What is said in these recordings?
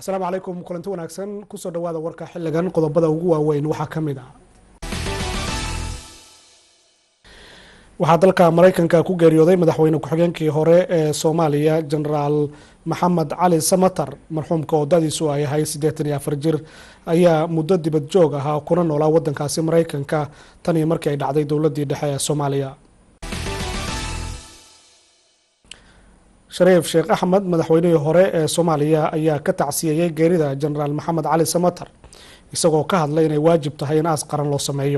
asalaamu calaykum kulanti wanaagsan kusoo dhawaada warka xiligan qodobada ugu waaweyn waxaa ka mid ah waxaa dalka maraykanka ku geeriyooday madaxweyne ku-xigeenkii hore ee soomaaliya genaraal maxamed cali samatar marxuumka oo dadiisu ay ahayd siddeetan iyo afar jir ayaa muddo dibad joog ahaa kuna noolaa wadankaasi maraykanka tan iyo markii ay dhacday dowladii dhexe ee soomaaliya shariif sheekh axmed madaxweynihii hore ee soomaaliya ayaa ka tacsiyeeyey geerida genaraal maxamed cali samatar isagoo ka hadlay inay waajib tahay in aas qaran loo sameeyo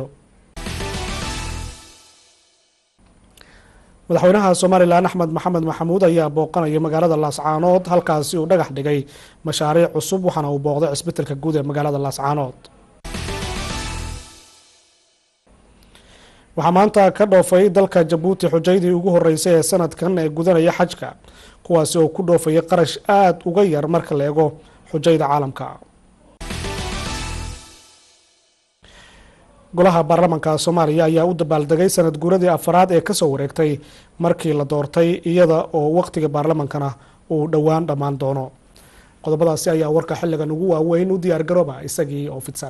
madaxweynaha somalilan axmed maxamed maxamuud ayaa booqanaya magaalada laascaanood halkaasi uu dhagax dhigay mashaariic cusub waxaana uu booqday cisbitalka guud ee magaalada laascaanood waxaa maanta ka dhoofay dalka jabuuti xujaydii ugu horeysay ee sanadkan ee gudanaya xajka kuwaasi oo ku dhoofayay qarash aada uga yar marka la eego xujayda caalamka golaha baarlamaanka soomaaliya ayaa u dabaaldegay sanad guuradii afaraad ee kasoo wareegtay markii la doortay iyada oo waqtiga baarlamaankana uu dhowaan dhammaan doono qodobadaasi ayaa warka xilligan ugu waaweyn u diyaar garooba isagii oo fidsan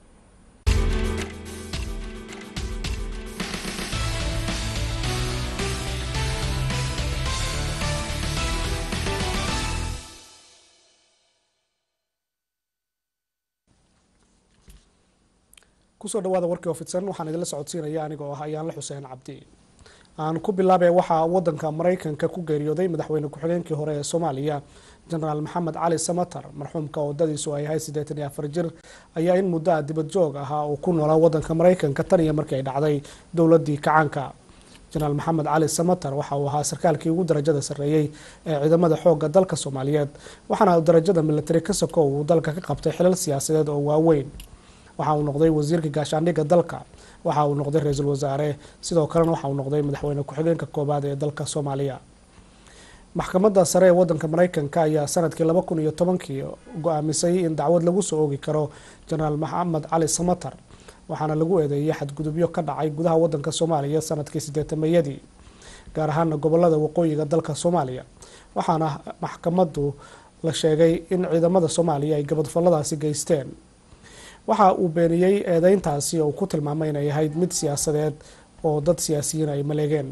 kusoo dhawaada warkii oo fidsan waxaan idinla socodsiinaya anigoo ah ayaanla xuseen cabdi aan ku bilaabay waxaa wadanka maraykanka ku geeriyooday madaxweyne ku-xigeenkii hore ee soomaaliya genaraal maxamed cali samatar marxuumka oo dadiisu ay ahayd siddeetan iyo afar jir ayaa in muddo a dibad joog ahaa uu ku noolaa wadanka maraykanka tan iyo markii ay dhacday dowladii kacaanka genaraal maxamed cali samatar waxa uu ahaa sarkaalkii ugu darajada sarreeyey ee ciidamada xoogga dalka soomaaliyeed waxaana darajada militari ka soko uu dalka ka qabtay xilal siyaasadeed oo waaweyn waxa uu noqday wasiirka gaashaandhigga dalka waxa uu noqday ra-iisul wasaare sidoo kalena waxa uu noqday madaxweyne ku-xigeenka koobaad ee dalka soomaaliya maxkamadda sare ee wadanka maraykanka ayaa sanadkii laba kun iyo tobankii go-aamisay in dacwad lagu soo oogi karo genaraal maxamed cali samatar waxaana lagu eedeeyay xadgudubyo ka dhacay gudaha wadanka soomaaliya sanadkii sideetamayadii gaar ahaana gobolada waqooyiga dalka soomaaliya waxaana maxkamaddu la sheegay in ciidamada soomaaliya ay gabadfalladaasi geysteen waxa uu beeniyey eedeyntaasi oo ku tilmaamay inay ahayd mid siyaasadeed oo dad siyaasiyiin ay maleegeen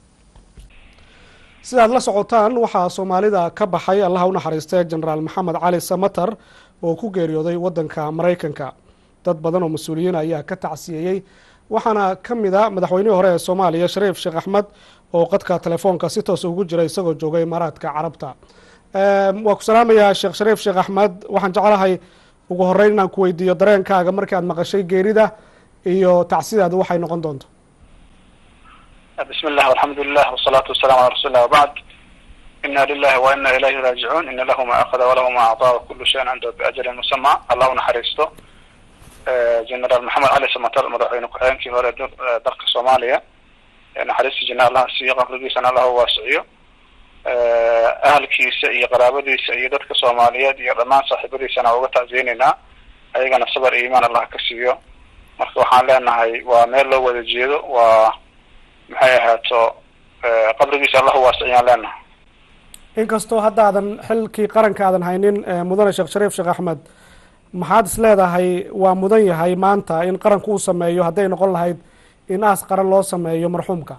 sidaad la socotaan waxaa soomaalida ka baxay allaha u naxariistay genaraal maxamed cali samatar oo ku geeriyooday wadanka maraykanka dad badan oo mas-uuliyiin ayaa ka tacsiyeeyey waxaana ka mid a madaxweynihii hore ee soomaaliya shariif sheekh axmed oo qadka telefoonka si toos ugu jira isagoo joogay imaaraadka carabta waa ku salaamayaa sheekh shariif sheekh axmed waxaan jeclahay ugu horeyn inaan ku weydiiyo dareenkaaga markii aad maqashay geerida iyo tacsidaadu waxay noqon doonto bismi llah alxamdulilah wsalaatu wasalamu ala rasuuli lah wabacd ina lilahi wa ina ilayhi raajicuun ina lahu ma akada walahu ma acطaa wakulu shayin cindahu biajalin musama allah unaxariisto genaraal maxamed cali samatar madaxweyne ku-xigeenkii hore dalka soomaaliya naxariista jina allah siiyo qabrigiisana allah u waasiciyo ahalkiisa iyo qaraabadiisa iyo dadka soomaaliyeed iyo dhammaan saaxiibadiisana uga tacsiyeneynaa ayagana sabar iyo imaan allah ka siiyo marka waxaan leenahay waa meel loo wada jeedo waa maxay ahaato qabrigiisa allah uwaasiciyaan leenahay inkastoo haddaadan xilkii qaranka aadan haynin mudane sheekh shariif sheekh axmed maxaad is leedahay waa mudan yahay maanta in qaranku uu sameeyo hadday noqon lahayd in aas qaran loo sameeyo marxuumka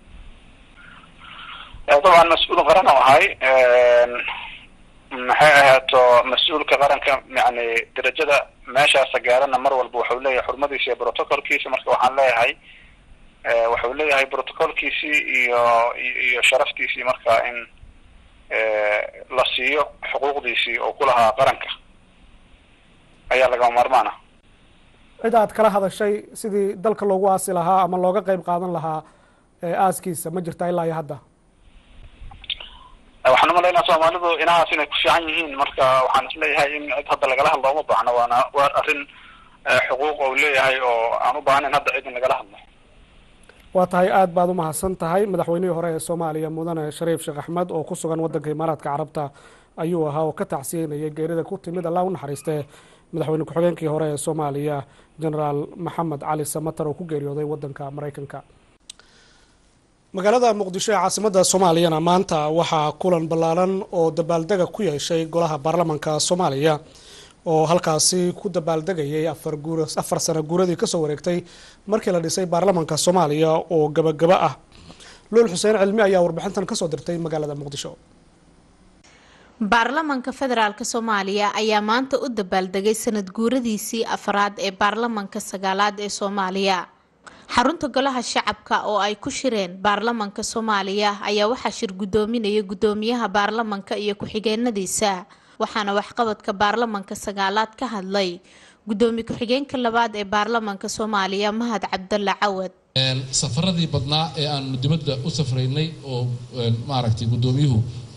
dabcan mas-uul qaran oo ahay maxay ahaato mas-uulka qaranka yani derajada meeshaasa gaarana mar walba waxau leeyahay xurmadiisa iyo protocolkiisa marka waxaan leeyahay waxau leeyahay protocolkiisii iyo iyo sharaftiisii marka in la siiyo xuquuqdiisii oo ku lahaa qaranka ayaa lagama maarmaan ah cid aad kala hadashay sidii dalka loogu aasi lahaa ama looga qeyb qaadan lahaa aaskiisa ma jirta ilaa iyo hadda waxaan umalaynaa soomaalidu inahaas inay ku fiican yihiin marka waxaan isleeyahay in cid hadda lagala hadlo uma baahno waana waa arrin xuquuq ou leeyahay oo aan u baahnayn hadda cid in lagala hadlo waa tahay aada baad umahadsan tahay madaxweynihii hore ee soomaaliya mudane shariif sheekh axmed oo ku sugan wadanka imaaraadka carabta ayuu ahaa oo ka tacsiyeynayay geerida ku timid allah u naxariistee madaxweyne ku-xigeenkii hore ee soomaaliya genaraal maxamed cali samatar oo ku geeriyooday wadanka maraykanka magaalada muqdisho ee caasimada soomaaliyana maanta waxaa kulan ballaaran oo dabaaldega ku yeeshay golaha baarlamanka soomaaliya oo halkaasi ku dabaaldegayay afar sano guuradii kasoo wareegtay markii la dhisay baarlamanka soomaaliya oo gabagaba ah luul xuseen cilmi ayaa warbixintan kasoo dirtay magaalada muqdisho baarlamanka federaalk soomaaliya ayaa maanta u dabaaldegay sanad guuradiisii afraad ee baarlamanka sagaalaad ee soomaaliya xarunta golaha shacabka oo ay ku shireen baarlamanka soomaaliya ayaa waxaa shir gudoominaya gudoomiyaha baarlamanka iyo ku-xigeenadiisa waxaana waxqabadka baarlamanka sagaalaad ka hadlay gudoomiye ku-xigeenka labaad ee baarlamanka soomaaliya mahad cabdalla cawad safaradii badnaa ee aanu dibadda u safraynay oo maaragtay gudoomiyuhu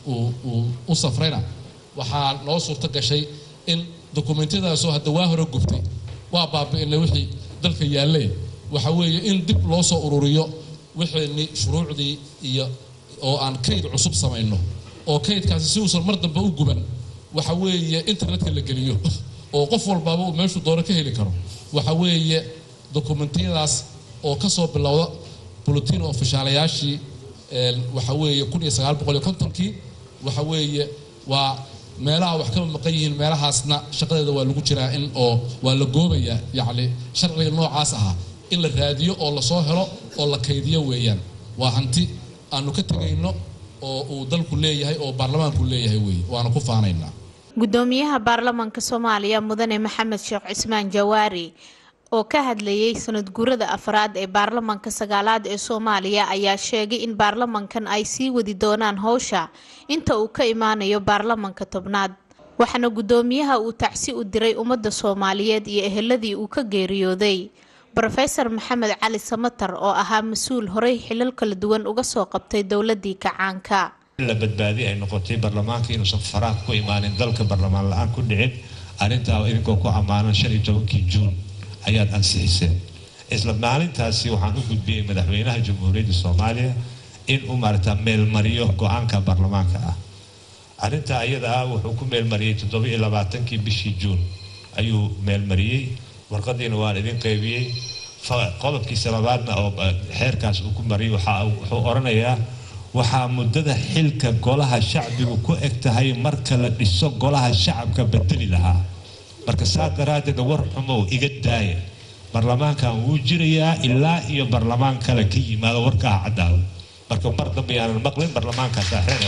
uu u safrayna waxaa noo suurto gashay in dokumentiyadaasoo hadda waa hore gubtay waa baabi'inay wixii dalka yaallee waxa weeye in dib loo soo ururiyo wixeenni shuruucdii iyo oo aan kayd cusub samayno oo kaydkaasi si uusan mar dambe u guban waxa weeye internetka la geliyo oo qof walbaaba uu meeshuu doono ka heli karo waxa weeye dokumentiyadaas oo ka soo bilowda bulletin ofishaalayaashii waxa weeye kun iyo sagaal boqol iyo kontonkii waxa weeye waa meelaha wax kaba maqan yihiin meelahaasna shaqadeeda waa lagu jiraa in oo waa la goobayaa yacni sharciga noocaas ahaa in la raadiyo oo lasoo helo oo la kaydiyo weeyaan waa hanti aanu ka tegayno oo uu dalku leeyahay oo baarlamaanku leeyahay weeye waana ku faanaynaa gudoomiyaha baarlamanka soomaaliya mudane maxamed sheekh cismaan jawaari oo ka hadlayay sanad guurada afraad ee baarlamanka sagaalaad ee soomaaliya ayaa sheegay in baarlamankan ay sii wadi doonaan howsha inta uu ka imaanayo baarlamanka tobnaad waxaana gudoomiyaha uu tacsi u diray ummadda soomaaliyeed iyo eheladii uu ka geeriyooday rofeor maxamed cali samatar oo ahaa mas-uul horey xilal kala duwan uga soo qabtay dowladii kacaanka la badbaadi ay noqotay baarlamaanka inuusan faraaq ku imaanin dalka baarlamaan la-aan ku dhicin arrintaa idinkoo ku ammaanan shan iyo tobankii juun ayaad ansixiseen isla maalintaasi waxaan u gudbiyey madaxweynaha jamhuuriyadda soomaaliya in uu maarata meelmariyo go-aanka baarlamaanka ah arrintaa iyada ah wuxuu ku meelmariyey toddoba iyo labaatankii bishii juun ayuu meelmariyey warqadiina waan idin qaybiyey qodobkiisa labaadna oo xeerkaas uu ku mariyay wuxuu odhanayaa waxaa muddada xilka golaha shacbigu ku eg tahay marka la dhiso golaha shacabka bedeli lahaa marka saa daraaddeed war xumow iga daaya baarlamaankan wuu jirayaa ilaa iyo baarlamaan kale ka yimaado warkaa caddaado marka mar dambe yaanan maqlin baarlamaankaasa xeer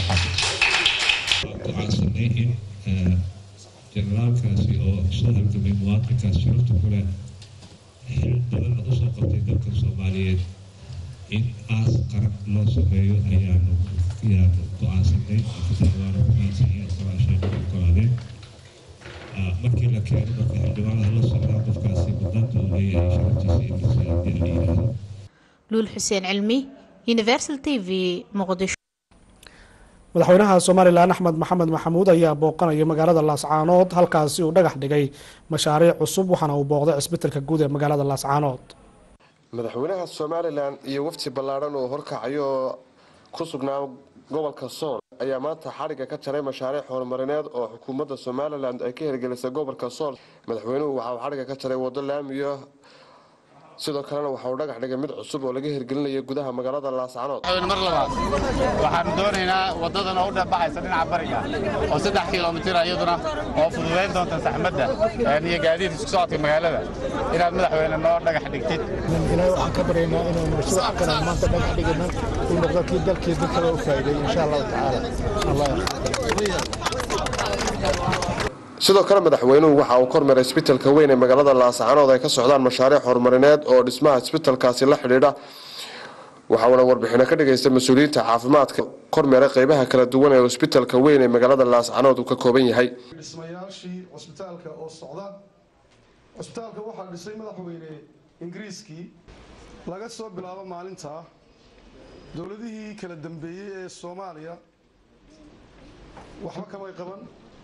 waxaa in generaalkaasi oo soo halgamay muwaadinkaas sharafta kule xil badanna usoo qabtay dalka soomaaliyeed in aas qaran loo sameeyo ayaanu ayaanu go-aansanay waana ku-aansanay qoraashaan ogolaadeen markii la keeno marka xildhibaanada la socdaa qofkaasi mudnaanta uu leeyahay sharaftiisa in la yidhaahdo luul xuseen cilmi universal t v muqdisho madaxweynaha somalilan axmed maxamed maxamuud ayaa booqanaya magaalada laascaanood halkaasi uu dhagax dhigay mashaariic cusub waxaana uu booqday cisbitalka guud ee magaalada laascaanood madaxweynaha somalilan iyo wafti ballaadhan oo horkacayo oo ku sugnaa gobolka sool ayaa maanta xadhigga ka jaray mashaariic horumarineed oo xukuumadda somalilan ay ka hirgelisay gobolka sool madaxweynuhu waxa uu xadhigga ka jaray waddo laamiyo sidoo kalena waxa uu dhagax dhigay mid cusub oo laga hirgelinayo gudaha magaalada laascanood mar labaad waxaanu doonaynaa waddadan oo u dhexbaxaysa dhinaca bariga oo saddex kilomitir iyaduna oo fududayn doonta saxmadda iyo gaadiid isku socodka magaalada inaad madaxweyne noo dhagax dhigtid ilaahay waxaan ka baryaynaa inuu mashruuc kale maanta dhagax dhigana uu noqdo kii dalkii dadkaba u faa'iiday insha allahu tacaala allah sidoo kale madaxweynuhu waxa uu kormeeray isbitalka weyn ee magaalada laascanood ay ka socdaan mashaariic horumarineed oo dhismaha isbitalkaasi la xidhiidha waxauna warbixino ka dhagaystay mas-uuliyiinta caafimaadka kormeeray qeybaha kala duwan ee isbitalka weyn ee magaalada laascanood uu ka kooban yahay dhismayaashii cusbitaalka oo socda cusbitaalka waxaa dhisay madaxweyne ingiriiskii laga soo bilaabo maalintaa dowladihii kala dambeeyey ee soomaaliya waxba kamay qaban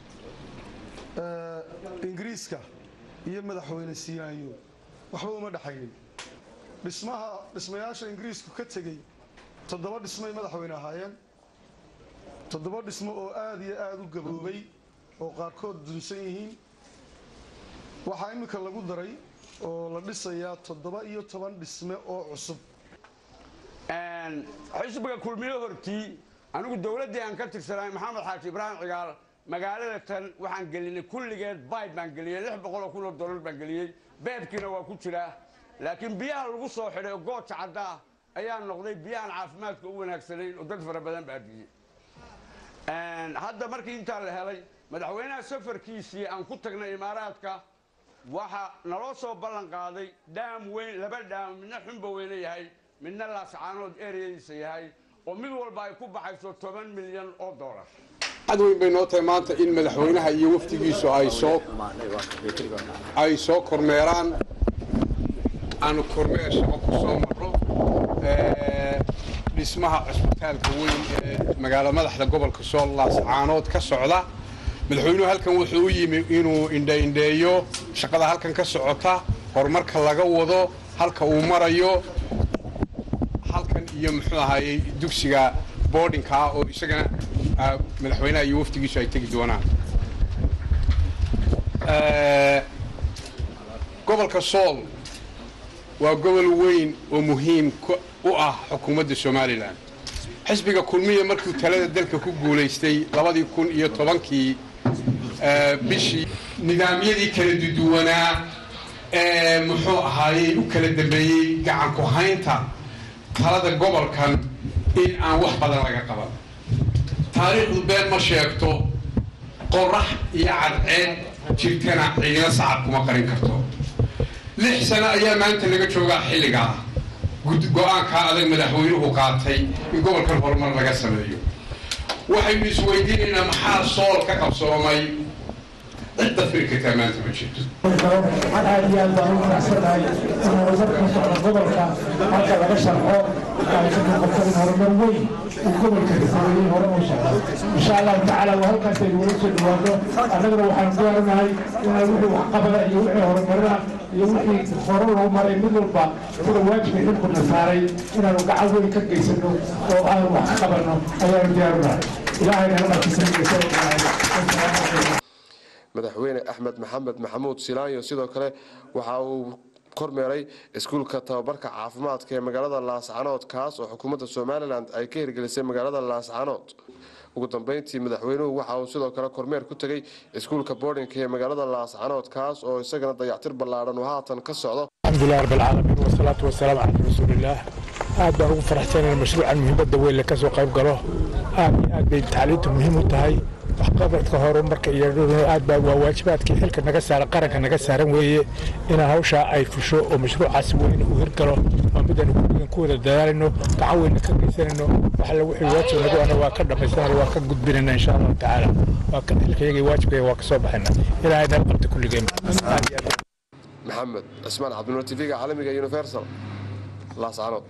ingiriiska iyo madaxweyne siinaanyo waxba uma dhexaynin dhismaha dhismayaasha ingiriisku ka tegey toddoba dhismay madaxweyne ahaayeen toddoba dhismo oo aada iyo aada u gaboobay oo qaarkood dunsan yihiin waxaa iminka lagu daray oo la dhisayaa toddoba iyo toban dhisme oo cusub xisbiga kulmiyo hortii anigu dowladdii aan ka tirsanaay maxamed xaaji ibraahim cigaal magaalada tan waxaan gelinay kulligeed bayb baan geliyey lix boqoloo kun oo dollar baan geliyey beebkiina waa ku jiraa laakiin biyaha lagu soo xidhay oo gooja cadda ah ayaa noqday biyahan caafimaadka u wanaagsanayn oo dad fara badan baabiyey hadda markii intaa la helay madaxweynaha safarkiisii aan ku tagnay imaaraadka waxa naloo soo ballan qaaday dhaam weyn laba dhaam midna xunba weyne yahay midna laascaanood ereyadiisa yahay oo mid walba ay ku baxayso toban milyan oo dollar cad weyn bay noo tahay maanta in madaxweynaha iyo wafdigiisu ay soo ay soo kormeeraan aanu kormeer shaqo ku soo marro dhismaha cusbitaalka weyn ee magaalo madaxda gobolka sool laascaanood ka socda madaxweynuhu halkan wuxuu u yimi inuu indhaindheeyo shaqada halkan ka socota horumarka laga wado halka uu marayo halkan iyo muxuu ahaayey dugsiga boardingka ah oo isagana madaxweynaha iyo wafdigiisu ay tegi doonaan gobolka sool waa gobol weyn oo muhiim u ah xukuumadda somalilan xisbiga kulmiya markuu talada dalka ku guulaystay labadii kun iyo tobankii bishii nidaamyadii kala duduwanaa ee muxuu ahaayey u kala dambeeyey gacanku haynta talada gobolkan in aan wax badan laga qaban taariikhdu been ma sheegto qorax iyo cadceed jirtana ciidina sacab kuma qarin karto lix sano ayaa maanta laga joogaa xilligaa go-aankaa adag madaxweynuhu qaatay in gobolkan horumar laga sameeyo waxaynu isweydiinaynaa maxaa sool ka qabsoomay cidda firi kartaa maanta ma jirto waxaan aad iyo aad baan u faraxsanahay in horumarka socda gobolka halka laga sharxo ay ka noqoto in horumar weyn uu gobolka ka sameeyey hore u socdo insha allahu tacaala waa halkaas aynu wala soo dhawaano annagana waxaan diyaarinahay inaan wixii waxqabada iyo wixii horumarina iyo wixii hore loo maray mid walba sida waajibka xilkuna saaray inaanu gacan weyn ka geysano oo aan wax ka qabanno ayaanu diyaarinahay ilaahayna halkaas madaxweyne axmed maxamed maxamuud silaayo sidoo kale waxa uu kormeeray iskuulka tababarka caafimaadka ee magaalada laascanood kaas oo xukuumadda somalilan ay ka hirgelisay magaalada laascanood ugu dambeyntii madaxweynuhu waxa uu sidoo kale kormeer ku tegey iskuulka boardingka ee magaalada laascanood kaas oo isagana dayactir ballaadhan uu haatan ka socdo alxamdulilah rabbilcaalamiin wasalaatu wasalaamu calaa rasuulillaah aad baan ugu faraxsanayn mashruucan muhiimadda weyn la ka soo qayb galo aad iyo aad bay tacliintu muhiim u tahay waxqabadka horumarka iyo aad baa waa waajibaadkii xilka naga saaran qaranka naga saaran weeye inaan hawshaa ay fusho oo mashruucaas weyn uu hirgalo waa midaan kulligan ku wada dadaalayno gacan weyna ka geysanayno wax alle wixii waajib nagu ana waa ka dhammaysanayno waa ka gudbinayna insha allahu tacaala waa ka xilkayaga iyo waajibkayga waa ka soo baxayna ilaahay nala qabta kulligeen aad iyo aad maxamed cismaan cabdinuur tv-ga caalamiga universal laascanood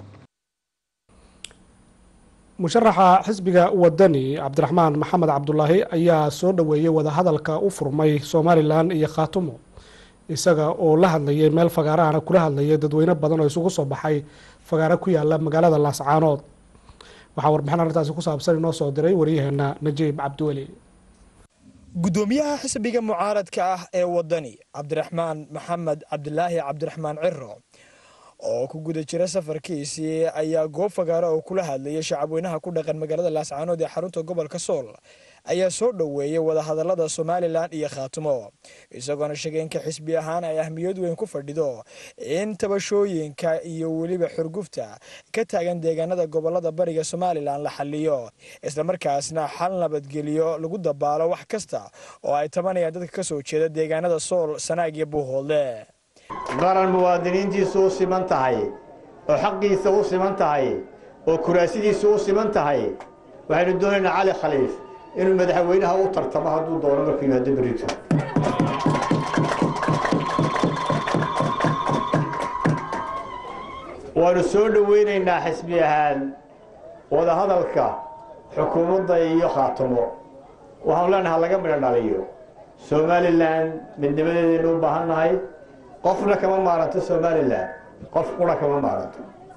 musharaxa xisbiga wadani cabdiraxmaan maxamed cabdulaahi ayaa soo dhoweeyey wadahadalka u furmay somalilan iyo khaatumo isaga oo la hadlayay meel fagaarahana kula hadlayay dadweyne badan oo isugu soo baxay fagaaro ku yaala magaalada laascaanood waxaa warbixin arrintaasi ku saabsan inoo soo diray waryaheena najiib cabdiweli gudoomiyaha xisbiga mucaaradka ah ee wadani cabdiraxmaan maxamed cabdilaahi cabdiraxmaan ciro oo ku guda jira safarkiisii ayaa goob fagaara oo kula hadlayay shacabweynaha ku dhaqan magaalada laascaanood ee xarunta gobolka sool ayaa soo dhoweeyey wadahadalada somalilan iyo khaatumo isagoona sheegay inka xisbi ahaan ay ahmiyad weyn ku fadhido in tabashooyinka iyo weliba xurgufta ka taagan deegaanada gobolada bariga somalilan la xaliyo islamarkaasna xal nabadgeliyo lagu dabaalo wax kasta oo ay tabanayaan dadka kasoo jeeda deegaanada sool sanaag iyo buuhoodle qaran muwaadiniintiisu u siman tahay oo xaqiisa u siman tahay oo kuraasidiisu u siman tahay waxaynu doonaynaa cali khaliif inuu madaxweynaha u tartamo hadduu doono markuu yimaado berrito waanu soo dhoweynaynaa xisbi ahaan wadahadalka xukuumadda iyo khaatumo waxaanu leenaha laga midho dhaliyo somalilan midnimadeedaynu u baahan nahay qofna kama maaranto somalilan qof qura kama maaranto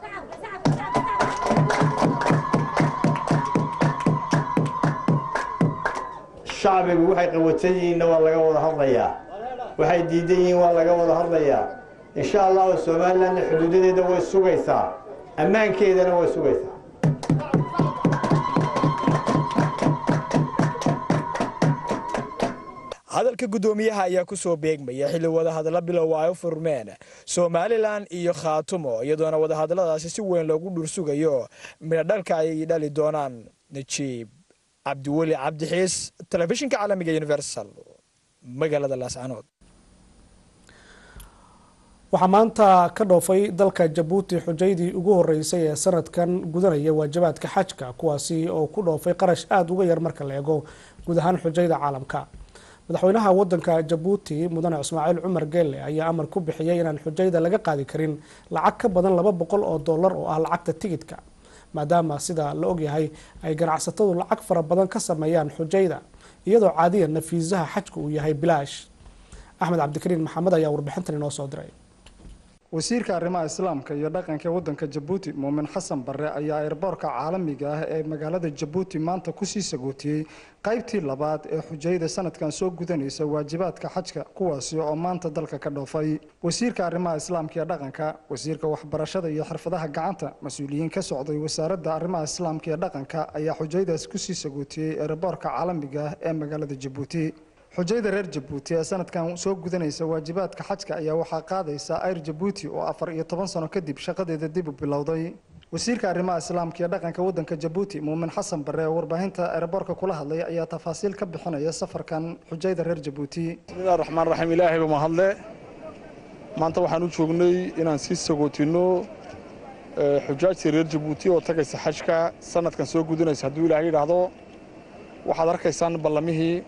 shacbigu waxay qawatan yihiinna waa laga wada hadlayaa waxay diidan yihiin waa laga wada hadlayaa insha allahu somalilanna xuduudadeeda way sugaysaa ammaankeedana way sugaysaa hadalka guddoomiyaha ayaa ku soo beegmaya xilli wadahadalla bilowa ay u furmeen somalilan iyo khaatumo iyadoona wadahadalladaasi si weyn loogu dhursugayo midhodhalka ay dhali doonaan najiib cabdiweli cabdixiis telefishinka caalamiga universal magaalada laascanood waxaa maanta ka dhoofay dalka jabuuti xujaydii ugu horeysay ee sanadkan gudanaya waajibaadka xajka kuwaasi oo ku dhoofay qarash aada uga yar marka la eego guud ahaan xujayda caalamka madaxweynaha wadanka jabuuti mudane ismaaciil cumar geelle ayaa amar ku bixiyay inaan xujayda laga qaadi karin lacag ka badan laba boqol oo dollar oo ah lacagta tigidka maadaama sida la ogyahay ay ganacsatadu lacag fara badan ka sameeyaan xujayda iyadoo caadiyanna fiisaha xajka uu yahay bilaash axmed cabdikariin maxamed ayaa warbixintan inoo soo diray wasiirka arrimaha islaamka iyo dhaqanka waddanka jabuuti muumin xasan barre ayaa eerboorka caalamiga ah ee magaalada jabuuti maanta kusii sagootiyey qaybtii labaad ee xujayda sanadkan soo gudanaysa waajibaadka xajka kuwaasi oo maanta dalka ka dhoofay wasiirka arrimaha islaamka iyo dhaqanka wasiirka waxbarashada iyo xirfadaha gacanta mas-uuliyiin ka socday wasaaradda arrimaha islaamka iyo dhaqanka ayaa xujaydaas kusii sagootiyey eerboorka caalamiga ah ee magaalada jabuuti xujayda reer jabuuti ee sanadkan soo gudanaysa waajibaadka xajka ayaa waxaa qaadaysa ayr jabuuti oo afar iyo toban sano kadib shaqadeeda dib u bilowday wasiirka arrimaha islaamka iyo dhaqanka waddanka jabuuti muumin xasan barre oo warbaahinta ereborka kula hadlay ayaa tafaasiil ka bixinaya safarkan xujayda reer jabuuti bismillahi raxmaan raxiim ilaahay ba mahadle maanta waxaan u joognay inaan sii sagootino xujaajtii reer jabuuti oo tagaysa xajka sanadkan soo gudanaysa hadduu ilaahay yidhaahdo waxaad arkaysaan ballamihii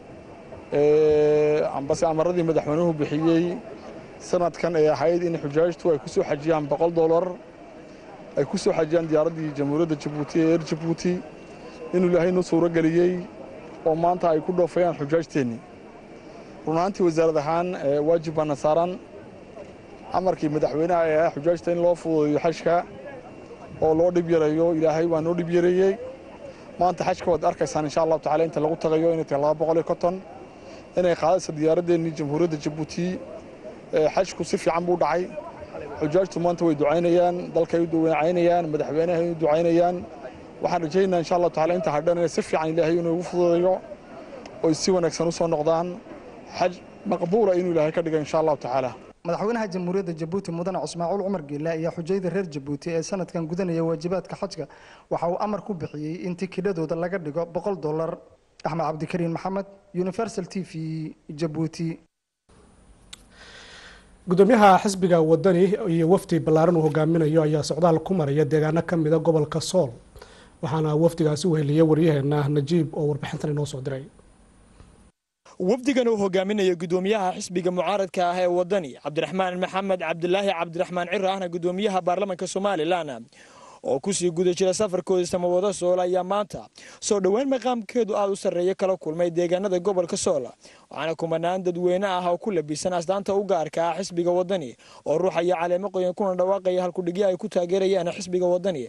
ambase amaradii madaxweynuhu bixiyey sanadkan ay ahayd in xujaajtu ay ku soo xajiyaan boqol dolar ay ku soo xajiyaan diyaaraddii jamhuuriyadda jabuuti ee reer jabuuti inuu ilaahay noo suuro geliyey oo maanta ay ku dhoofayaan xujaajteennii run ahaantii wasaarad ahaan waajib baana saaran amarkii madaxweynaha ee ah xujaajta in loo fududeeyo xajka oo loo dhib yareeyo ilaahay waa noo dhib yareeyey maanta xajka waad arkaysaan insha allahu tacala inta lagu tagayo inay tahay laba boqol iyo konton inay qaadayso diyaaraddeenii jamhuuriyadda jabuuti xajku si fiican buu dhacay xujaajtu maanta way ducaynayaan dalkay u ducaynayaan madaxweynahay u ducaynayaan waxaan rajaynayaa insha allahu tacala inta hadhan inay si fiican ilaahay inuu ugu fududeeyo oy si wanaagsan u soo noqdaan xaj maqbuula inuu ilaahay ka dhiga insha allahu tacaala madaxweynaha jamhuuriyadda jabuuti mudane cismaaciil cumar geelle ayaa xujayda reer jabuuti ee sanadkan gudanaya waajibaadka xajka waxa uu amar ku bixiyey in tikidhadooda laga dhigo boqol dollar axmed cabdikariin maxamed universal t v jabuuti gudoomiyaha xisbiga wadani iyo wafdi ballaaran uu hogaaminayo ayaa socdaal ku maraya deegaano ka mida gobolka sool waxaana wafdigaasi weheliyay waryaheena najiib oo warbixintan inoo soo diray wafdigan uu hogaaminayo gudoomiyaha xisbiga mucaaradka ah ee wadani cabdiraxmaan maxamed cabdilaahi cabdiraxmaan ciro ahna gudoomiyaha baarlamaanka somalilan oo kusii guda jira safarkooda samawado sool ayaa maanta soo dhoweyn maqaamkeedu aada u sarreeya kala kulmay deegaanada gobolka sool waxaana kumanaan dadweyne ah oo ku labisan astaanta u gaarka ah xisbiga wadani oo ruuxaya caleemo qoyan kuna dhawaaqaya halkudhigyo ay ku taageerayaan xisbiga wadani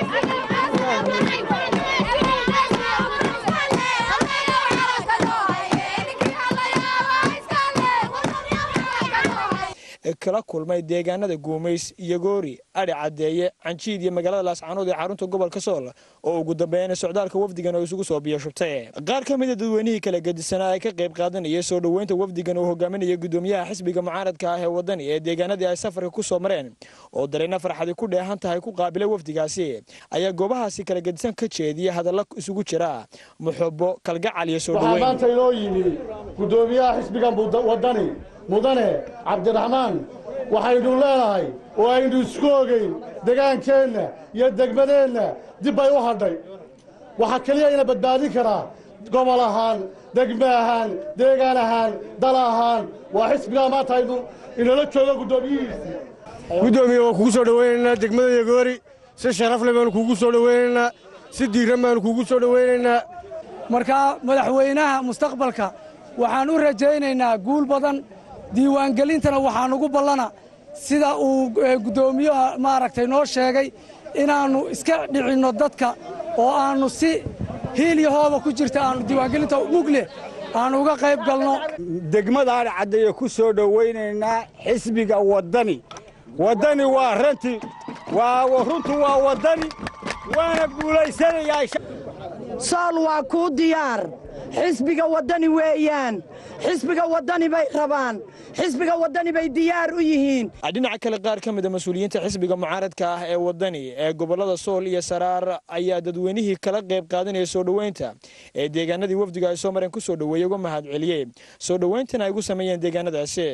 kala kulmay deegaanada guumays iyo goori adhi cadeeye canjiid iyo magaalada laascanood ee xarunta gobolka sool oo ugu dambeeyana socdaalka wafdigan oo isugu soo biyashubtay qaar ka mida dadweynihii kala gedisanaa ee ka qayb qaadanayay soo dhoweynta wafdigan uu hogaaminaya gudoomiyaha xisbiga mucaaradka ah ee wadani ee deegaanadii ay safarka ku soo mareen oo dareyna farxadi ku dheehan tahay ku qaabilay wafdigaasi ayaa goobahaasi kala gedisan ka jeediya hadalla isugu jira muxubo kalgacal iyo soo waxaa maanta inoo yimi gudoomiyaha xisbigan wadani mudane cabdiraxmaan waxaynu leenahay oo aynu isku ogeyn degaankeenna iyo degmadeenna dib bay u hadhay waxaa keliya ina badbaadin karaa gobol ahaan degme ahaan deegaan ahaan dal ahaan waa xisbigaa maanta aynu inala jooga guddoomiyihiisii guddoomiye waan kugu soo dhowaynaynaa degmada yagoori si sharafle baanu kugu soo dhowaynaynaa si diiran baanu kugu soo dhowaynaynaa markaa madaxweynaha mustaqbalka waxaan u rajaynaynaa guul badan diiwaangelintana waxaan ugu ballana sida uu guddoomiyaha maaragtay noo sheegay inaannu iska dhicinno dadka oo aannu si hiil iyo hooba ku jirta aannu diiwaangelinta mugleh aannu uga qayb galno degmadaan caddeeye ku soo dhowaynaynaa xisbiga waddani waddani waa ranti waa runtu waa waddani waana guulaysanayaa sool waa kuu diyaar xisbiga waddani weeyaan xisbiga waddani bay rabaan xisbiga waddani bay diyaar u yihiin dhinaca kale qaar ka mid a mas-uuliyiinta xisbiga mucaaradka ah ee waddani ee gobollada sool iyo saraar ayaa dadweynihii kala qayb qaadanaya soo dhoweynta ee deegaanadii wafdiga ay soo mareen ku soo dhoweeyey uga mahad celiyey soo dhoweyntana ay ugu sameeyeen deegaanadaasi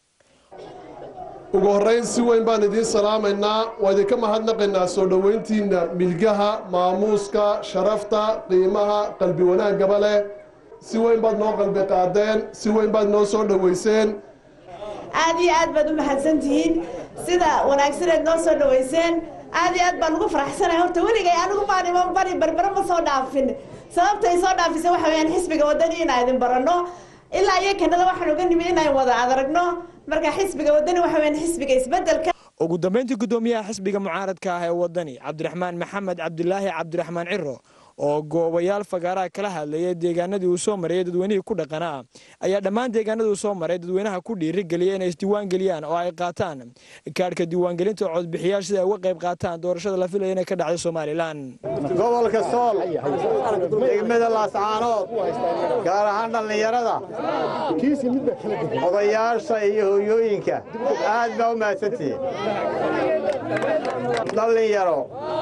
ugu horrayn si weyn baan idiin salaamaynaa waa idinka mahadnaqaynaa soo dhoweyntiinna milgaha maamuuska sharafta qiimaha qalbi wanaaggaba leh si weyn baad noo qalbi qaadeen si weyn baad noo soo dhoweyseen aad iyo aad baad u mahadsantihiin sida wanaagsaneed noo soo dhoweyseen aad iyo aad baan ugu faraxsanahay horta weligay anigu maan iman bari berbere ma soo dhaafin sababtay soo dhaafisay waxa weeyaan xisbiga waddani inaan idin baranno ilaa iyo kanada waxaan uga nimid inaan wada adaragno marka xisbiga waddani waxa weeyaan xisbiga isbeddelka ugu dambeyntii guddoomiyaha xisbiga mucaaradka ah ee waddani cabdiraxmaan maxamed cabdilaahi cabdiraxmaan ciro oo goobayaal fagaaraha kala hadlayay deegaanadii uu soo marayay dadweynihii ku dhaqanaa ayaa dhammaan deegaanadii uu soo maray dadweynaha ku dhiirigeliyay inay isdiiwaan geliyaan oo ay qaataan kaadhka diiwaangelinta codbixiyaal sida ay uga qayb qaataan doorashada la filaya inay ka dhacday somalilan gobolka sool degmada laascaanood gaar ahaan dhallinyarada odayaasha iyo hooyooyinka aad baa u mahadsantihiin dhallinyaro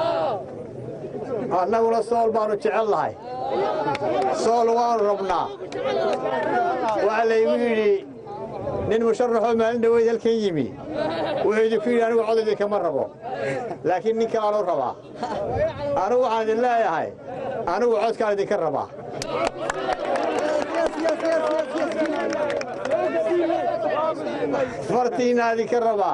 annaguna sool baannu jecel nahay sool waannu rabnaa waxaa laygu yidhi nin musharaxoo maalin dhaweyd halkan yimi wuxuu idinku yidhi anigu cod idinkama rabo laakiin nin kalaanu rabaa anigu waxaan idin leeyahay anigu codkaan idinka rabaa fartiinaa idinka rabaa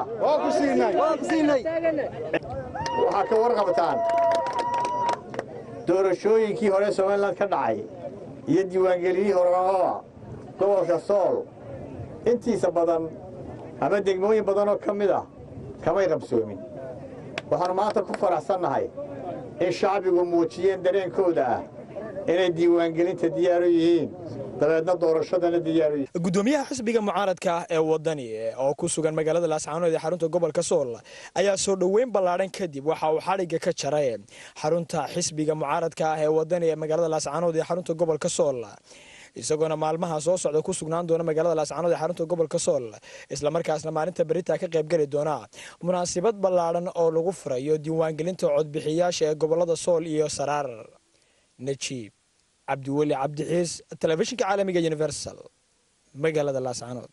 waxaa ka warqabtaan doorashooyinkii hore somalilan ka dhacay iyo diiwaangeliyihii horgababa gobolka sool intiisa badan ama degmooyin badan oo ka mid ah kamay qabsoomin waxaannu maanta ku faraxsannahay in shacbigu muujiyeen dareenkooda ah inay diiwaangelinta diyaaru yihiin dabeedna doorashadana diyaaru yihiin gudoomiyaha xisbiga mucaaradka ah ee wadani oo ku sugan magaalada laascaanood ee xarunta gobolka sool ayaa soo dhoweyn ballaadhan kadib waxa uu xadhigga ka jaray xarunta xisbiga mucaaradka ah ee wadani ee magaalada laascaanood ee xarunta gobolka sool isagoona maalmaha soo socda ku sugnaan doona magaalada laascaanood ee xarunta gobolka sool islamarkaasna maalinta berita ka qaybgeli doona munaasabad ballaadhan oo lagu furayo diiwaangelinta codbixiyaasha ee gobolada sool iyo saraar najiib cabdiweli cabdixiis telefishinka caalamiga universal magaalada laascaanood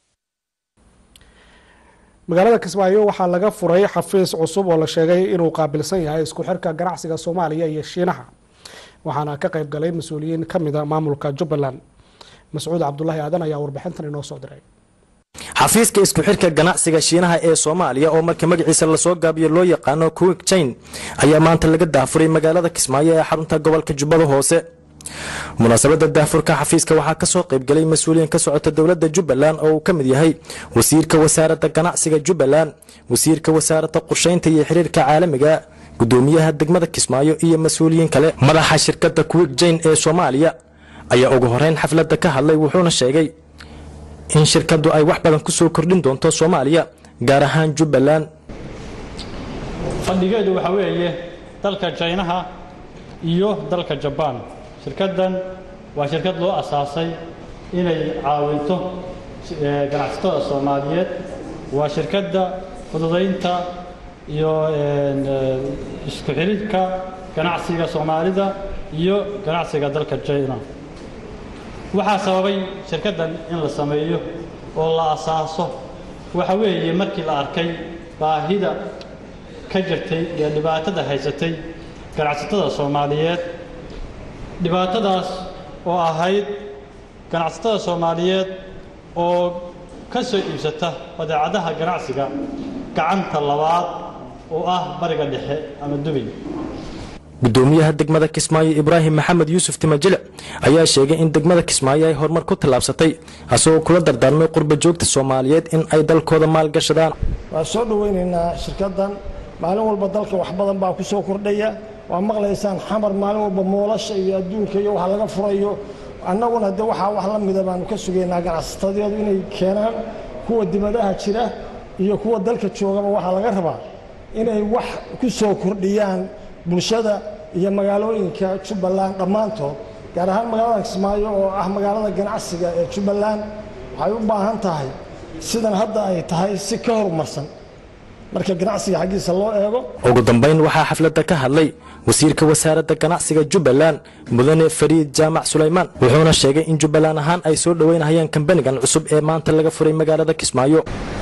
magaalada kismaayo waxaa laga furay xafiis cusub oo la sheegay inuu qaabilsan yahay isku xirka ganacsiga soomaaliya iyo shiinaha waxaana ka qayb galay mas-uuliyiin ka mida maamulka jubbaland mascuud cabdulaahi aadan ayaa warbixintan inoo soo diray xafiiska isku xirka ganacsiga shiinaha ee soomaaliya oo marka magaciisa lasoo gaabiyo loo yaqaano kuwik jain ayaa maanta laga daafuray magaalada kismaayo ee xarunta gobolka jubbada hoose munaasabada daafurka xafiiska waxaa kasoo qaybgalay mas-uuliyiin ka socota dowlada jubbaland oo uu ka mid yahay wasiirka wasaaradda ganacsiga jubbaland wasiirka wasaaradda qorsheynta iyo xiriirka caalamiga gudoomiyaha degmada kismaayo iyo mas-uuliyiin kale madaxa shirkadda kuwik jain ee soomaaliya ayaa ugu horeyn xafladda ka hadlay wuxuuna sheegay in shirkaddu ay wax badan kusoo kordhin doonto soomaaliya gaar ahaan jubbaland fadhigeedu waxaa weeye dalka jaynaha iyo dalka jabaan shirkaddan waa shirkad loo asaasay inay caawinto ganacsatada soomaaliyeed waa shirkadda fududaynta iyo isku xidhidhka ganacsiga soomaalida iyo ganacsiga dalka jayna waxaa sababay shirkaddan in la sameeyo oo la asaaso waxa weeye markii la arkay baahida ka jirtay iyo dhibaatada haysatay ganacsatada soomaaliyeed dhibaatadaas oo ahayd ganacsatada soomaaliyeed oo ka soo iibsata badeecadaha ganacsiga gacanta labaad oo ah bariga dhexe ama dubay gudoomiyaha degmada kismaayo ibraahim maxamed yuusuf timajile ayaa sheegay in degmada kismaayo ay horumar ku tallaabsatay asagoo kula dardaarmay qurba joogta soomaaliyeed in ay dalkooda maalgashadaan waan soo dhoweynaynaa shirkaddan maalin walba dalka wax badan baa ku soo kordhaya waa maqlaysaan xamar maalin walba moolasha iyo adduunka iyo waxa laga furayo annaguna de waxaa wax la mida baanu ka sugaynaa ganacsatadeedu inay keenaan kuwa dibadaha jira iyo kuwa dalka joogaba waxaa laga rabaa inay wax ku soo kordhiyaan bulshada iyo magaalooyinka jubbaland dhammaantood gaar ahaan magaalada kismaayo oo ah magaalada ganacsiga ee jubbaland waxay u baahan tahay sidan hadda ay tahay si ka horumarsan marka ganacsiga xaggiisa loo eego ugu dambayn waxaa xafladda ka hadlay wasiirka wasaaradda ganacsiga jubbaland mudane fariid jaamac sulaymaan wuxuuna sheegay in jubbaland ahaan ay soo dhoweynayaan kambanigan cusub ee maanta laga furay magaalada kismaayo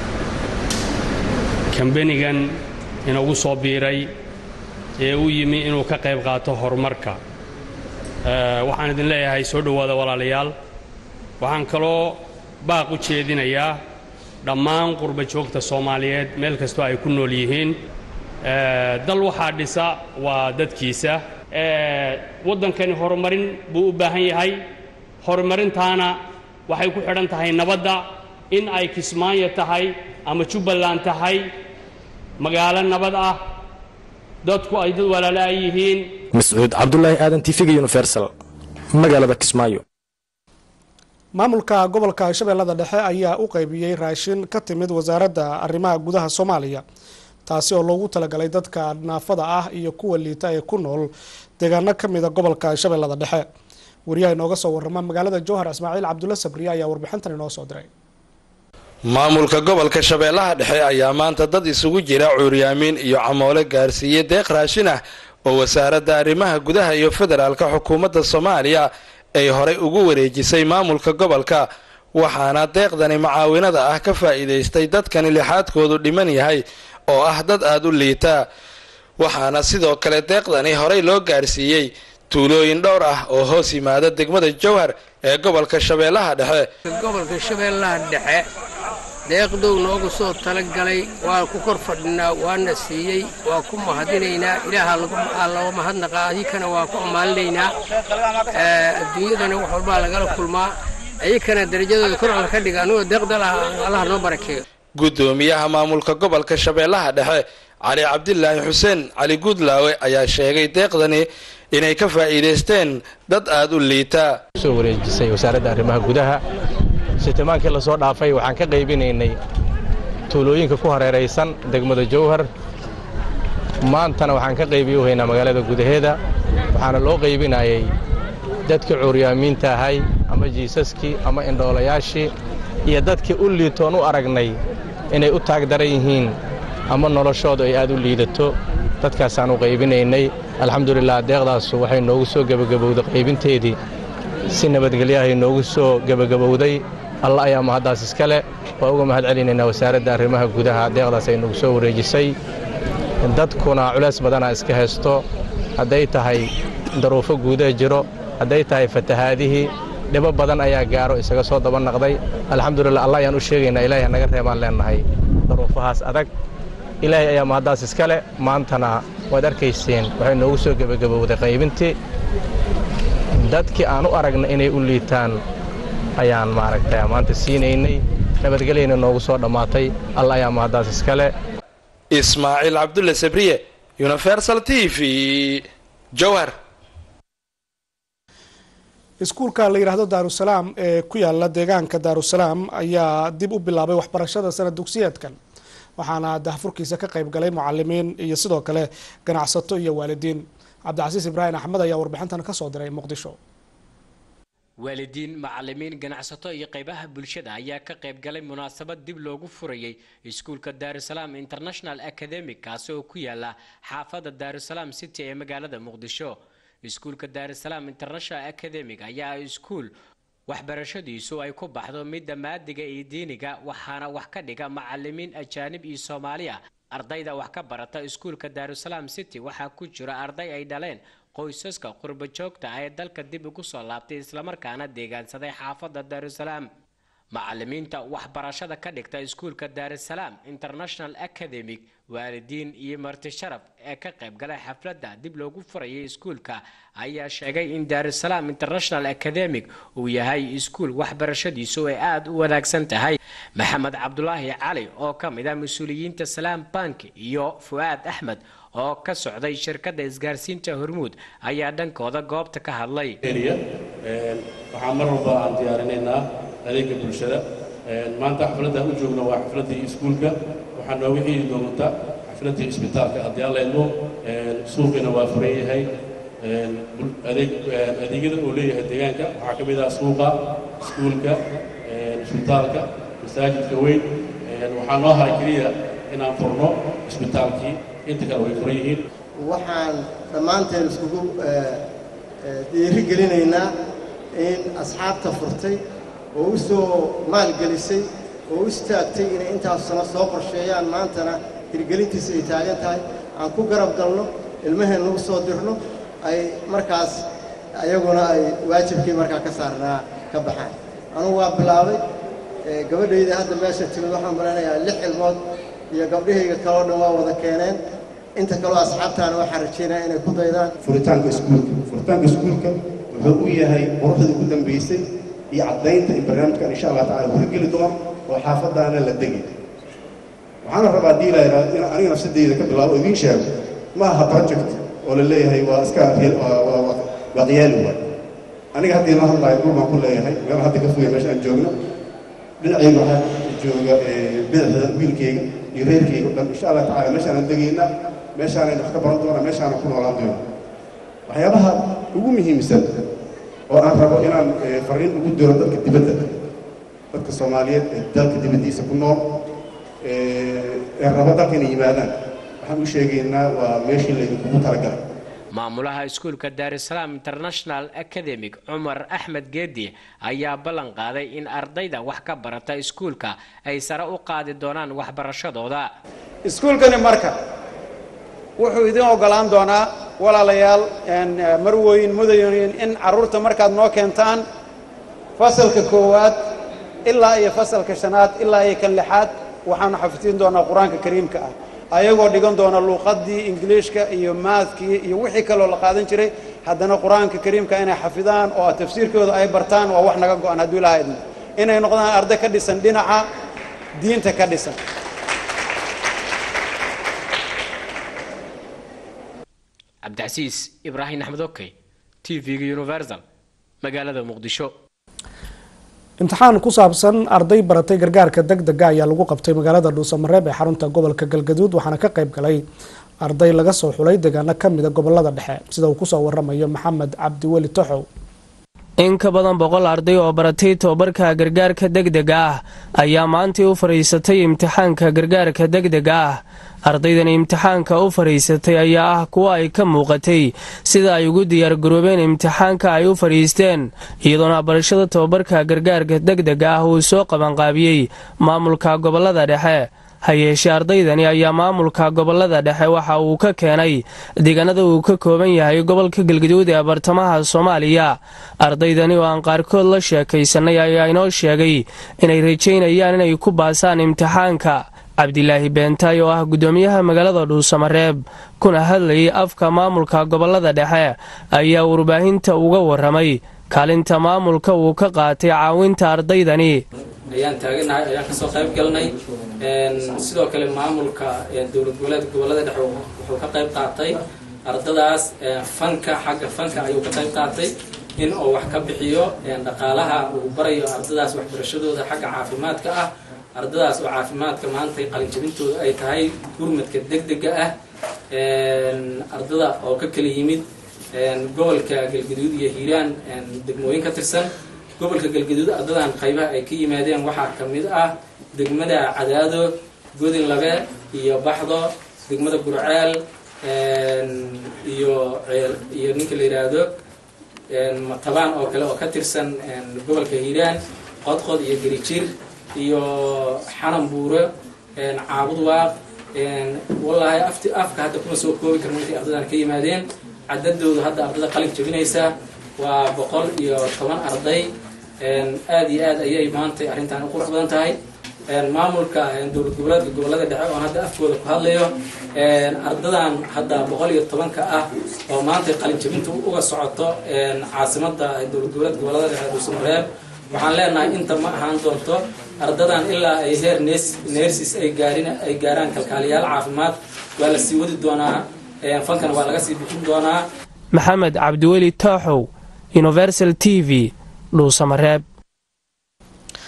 kambanigan inagu soo biiray ee u yimi inuu ka qayb qaato horumarka waxaan idin leeyahay soo dhowaada walaalayaal waxaan kaloo baaq u jeedinayaa dhammaan qurba joogta soomaaliyeed meel kastoo ay ku nool yihiin dal waxaa dhisa waa dadkiisa waddankani horumarin buu u baahan yahay horumarintaana waxay ku xidhan tahay nabadda in ay kismaayo tahay ama jubbaland tahay magaalo nabad ah dadku ay dad walaalo ay yihiin mascuud cabdulaahi aadan tifiga universal magaalada kismaayo maamulka gobolka shabeellada dhexe ayaa u qaybiyey raashin ka timid wasaaradda arrimaha gudaha soomaaliya taasi oo loogu talagalay dadka naafada ah iyo kuwa liita ee ku nool deegaano ka mida gobolka shabeellada dhexe wariyaha inooga soo warrama magaalada jowhar ismaaciil cabdulla sabriye ayaa warbixintan inoo soo diray maamulka gobolka shabeellaha dhexe ayaa maanta dad isugu jira cuuryaamiin iyo camoole gaarsiiyey deeq raashin ah oo wasaaradda arrimaha gudaha iyo federaalka xukuumadda soomaaliya ay horey ugu wareejisay maamulka gobolka waxaana deeqdani macaawinada ah ka faa'iidaystay dadkani lixaadkoodu dhiman yahay oo ah dad aada u liita waxaana sidoo kale deeqdani horey loo gaarsiiyey tuulooyin dhowr ah oo hoos yimaada degmada jowhar ee gobolka shabeellaha dhexe gobolka shabeellaha dhexe deeqdow noogu soo talagalay waan ku kor fadhinaa waana siiyey waa ku mahadinaynaa ilaaha looga mahadnaqaa adikana waa ku ammaalinaynaa adduunyadana wax walbaa lagala kulmaa ayakana darajadooda kor alla ka dhiga anugoo deeqdal ah allaha noo barakeeyo guddoomiyaha maamulka gobolka shabeellaha dhexe cali cabdilaahi xuseen cali guudlaawe ayaa sheegay deeqdani inay ka faa'iidaysteen dad aada u liita soo wareejisay wasaaradda arrimaha gudaha sitimaankii lasoo dhaafay waxaan ka qaybinaynay tuulooyinka ku hareeraysan degmada jowhar maantana waxaan ka qaybiyo haynaa magaalada gudaheeda waxaana loo qaybinayay dadkii cuuryaamiinta ahay ama jiisaskii ama indhoolayaashii iyo dadkii u liitoon u aragnay inay u taag daran yihiin ama noloshoodu ay aad u liidato dadkaasaan u qaybinaynay alxamdulilah deeqdaasu waxay noogu soo gebagabowday qaybinteedii si nabadgelyahay noogu soo gebagabowday alla ayaa mahaddaas iska leh waa uga mahad celinaynaa wasaaradda arrimaha gudaha deeqdaas ay nagu soo wareejisay dadkuna culays badanaa iska haysto hadday tahay daruufo guudaha jiro hadday tahay fatahaadihii dhibo badan ayaa gaaro isaga soo daba naqday alxamdulilah allah ayaan u sheegaynaa ilaahay naga reebaan leennahay daruufahaas adag ilaahay ayaa mahaddaas iska leh maantana waad arkayseen waxay noogu soo gebagabowday qaybintii dadkii aan u aragna inay u liitaan ayaan maaragtay maanta siinaynay nabadgelyayna noogu soo dhammaatay alla ayaa mahaddaas iska leh ismaaciil cabdulle sabriye universal t v jowhar iskuulka la yidhaahdo daarusalaam ee ku yaala deegaanka daarusalaam ayaa dib u bilaabay waxbarashada sanad dugsiyeedkan waxaana dahfurkiisa ka qayb galay mucalimiin iyo sidoo kale ganacsato iyo waalidiin cabdicasiis ibraahim axmed ayaa warbixintan kasoo diray muqdisho waalidiin macalimiin ganacsato iyo qaybaha bulshada ayaa ka qayb galay munaasabad dib loogu furayay iskuulka daarusalaam international academic kaasi oo ku yaala xaafadda daarusalaam city ee magaalada muqdisho iskuulka daarusalaam international academic ayaa iskuul waxbarashadiisu ay ku baxdo midda maadiga iyo diiniga waxaana wax ka dhiga macalimiin ajaanib iyo soomaali ah ardayda wax ka barata iskuulka daarusalaam city waxaa ku jira arday ay dhaleen qoysaska qurbo joogta ah ee dalka dib ugu soo laabtay islamarkaana deegaansaday xaafadda daarusalaam macalimiinta waxbarashada ka dhigta iskuulka daarusalaam international academic waalidiin iyo marti sharaf ee ka qayb galay xafladda dib loogu furayay iskuulka ayaa sheegay in daarusalaam international academic uu yahay iskuul waxbarashadiisu ay aada u wanaagsan tahay maxamed cabdulaahi cali oo ka mid ah mas-uuliyiinta salaam bank iyo fu'aad axmed oo ka socday shirkadda isgaarsiinta hormuud ayaa dhankooda goobta ka hadlay waxaan mar walba aan diyaarinaynaa adeega bulshada maanta xafladda u joogna waa xafladdii iskuulka waxaa nooga heli doonta xafladii isbitaalka haddii alla idmo suuqiina waa furan yahay adeeg adeegyada uu leeyahay deegaanka waxaa ka mid ah suuqa iskuulka isbitaalka masaajidka weyn waxaa noo haray keliya inaan furno isbitaalkii inta kale way furan yihiin waxaan dhammaanteen iskugu dhiiri gelinaynaa in asxaabta furtay oo u soo maalgelisay oo u istaagtay inay intaas sano soo qorsheeyaan maantana hirgelintiisa ay taagan tahay aan ku garab galno ilmaheen nagu soo dirno ay markaas ayaguna ay waajibkii markaa ka saarnaa ka baxaan anugu waa bilaabay gabadhayda hadda meesha timid waxaan malaynayaa lix ilmood iyo gabdhahayga kaloo dhan waa wada keeneen inta kaloo asxaabtaana waxaan rajaynaya inay ku daydaan furitaanka iskuulka furitaanka iskuulka wuxuu u yahay quruxda ugu dambaysay iyo caddaynta in barnaamijkan insha allah tacala uu hirgeli doono oo xaafadaana la degi waxaana rabaa haddii la yidhahdo in aniga nafsadeyda ka bilaabo idiin sheego ma aha project oo la leeyahay waa iska waa qiyaali waay aniga haddii la hadlayo dhul baan ku leeyahay meel hadda ka fogay meesha aan joogno dhinacayga waxaa jooga bidixda wiilkayga iyo reerkayga o dhan insha allah tacala meeshaanan degaynaa meeshaanayna wax ka baran doonaa meeshaanan ku noolaan doona waxyaabaha ugu muhiimsan oo aan rabo inaan fariin ugu diro dadka dibadda dadka soomaaliyeed ee dalka dibaddiisa ku nool ee rabo dalka inay yimaadaan waxaan u sheegaynaa waa meeshii laydinkugu talagalay maamulaha iskuulka daarusalaam international academic cumar axmed geedi ayaa ballan qaaday in ardayda wax ka barata iskuulka ay sare u qaadi doonaan waxbarashadooda iskuulkani marka wuxuu idin ogolaan doonaa walaalayaal marweyn mudayonin in carruurta markaad noo keentaan fasalka koowaad ilaa iyo fasalka shanaad ilaa iyo kan lixaad waxaanu xafidin doonaa qur-aanka kariimka ah ayagoo dhigan doona luuqaddii ingiliishka iyo maathkii iyo wixii kaloo la qaadan jiray haddana qur-aanka kariimka inay xafidaan oo tafsiirkooda ay bartaan waa wax naga go-an hadduu ilaha idmo inay noqdaan arday ka dhisan dhinaca diinta ka dhisan cabdicasiis ibraahim axmed okey t v-ga universal magaalada muqdisho imtixaan ku saabsan arday baratay gargaarka deg dega ayaa lagu qabtay magaalada dhuusamareeb ee xarunta gobolka galgaduud waxaana ka qayb galay arday laga soo xulay deegaano kamida gobolada dhexe sida uu kusoo waramayo maxamed cabdiweli toxow in ka badan boqol arday oo baratay tobabarka gargaarka degdega ah ayaa maantii u fadhiisatay imtixaanka gargaarka degdega ah ardaydan imtixaanka u fadhiisatay ayaa ah kuwa ay ka muuqatay sida ay ugu diyaargaroobeen imtixaanka ay u fadhiisteen iyadoona barashada tobabarka gargaarka degdega ah uu soo qabanqaabiyey maamulka gobolada dhexe ha yeeshee ardaydani ayaa maamulka gobolada dhexe waxa uu ka keenay deegaanada uu ka kooban yahay gobolka galgaduud ee bartamaha soomaaliya ardaydani oo aan qaarkood la sheekaysanay ayaa inoo sheegay inay rajaynayaan inay ku baasaan imtixaanka cabdilaahi beentaay oo ah guddoomiyaha magaalada dhuusamareeb kuna hadlayay afka maamulka gobolada dhexe ayaa warbaahinta uga waramay kaalinta maamulka uu ka qaatay caawinta ardaydani ayaan taaganahay ayaan kasoo qayb galnay sidoo kale maamulka dowlad goboleedka gobolada dhexe wuxuu ka qayb qaatay ardadaas fanka xagga fanka ayuu ka qayb qaatay in uu wax ka bixiyo dhaqaalaha uu barayo ardadaas waxbarashadooda xagga caafimaadka ah ardadaas oo caafimaadka maanta qalinjabintooda ay tahay gurmadka degdega ah ardada oo ka kala yimid gobolka galgaduud iyo hiiraan degmooyin ka tirsan gobolka galgaduud ardadan qaybaha ay ka yimaadeen waxaa ka mid ah degmada cadaado godin labe iyo baxdo degmada gurceel iyo iyo ninka la yidhaahdo matabaan oo kale oo ka tirsan gobolka hiiraan qodqod iyo gerijir iyo xanan buuro caabud waaq wallaahi afti afka hadda kuma soo koobi karno intay ardadan ka yimaadeen cadadoodu hadda ardada qalin jabinaysa waa boqol iyo toban arday aad iyo aad ayay maantay arrintan u qurux badan tahay maamulka dowlad goboleedka gobolada dhexe oon hadda afkooda ku hadlayo ardadan hadda boqol iyo tobanka ah oo maantay qalin jabinta uga socoto caasimada dowlad goboleedka gobolada dhexe dhuusamareeb waxaan leenahay inta ma ahaan doonto ardadan ilaa ay heer nersis ay gaarin ay gaaraan kalkaaliyaal caafimaad waa la sii wadi doonaa fankana waa laga sii bixin doonaa maxamed cabdiweli tooxow universal t v dhuusamareeb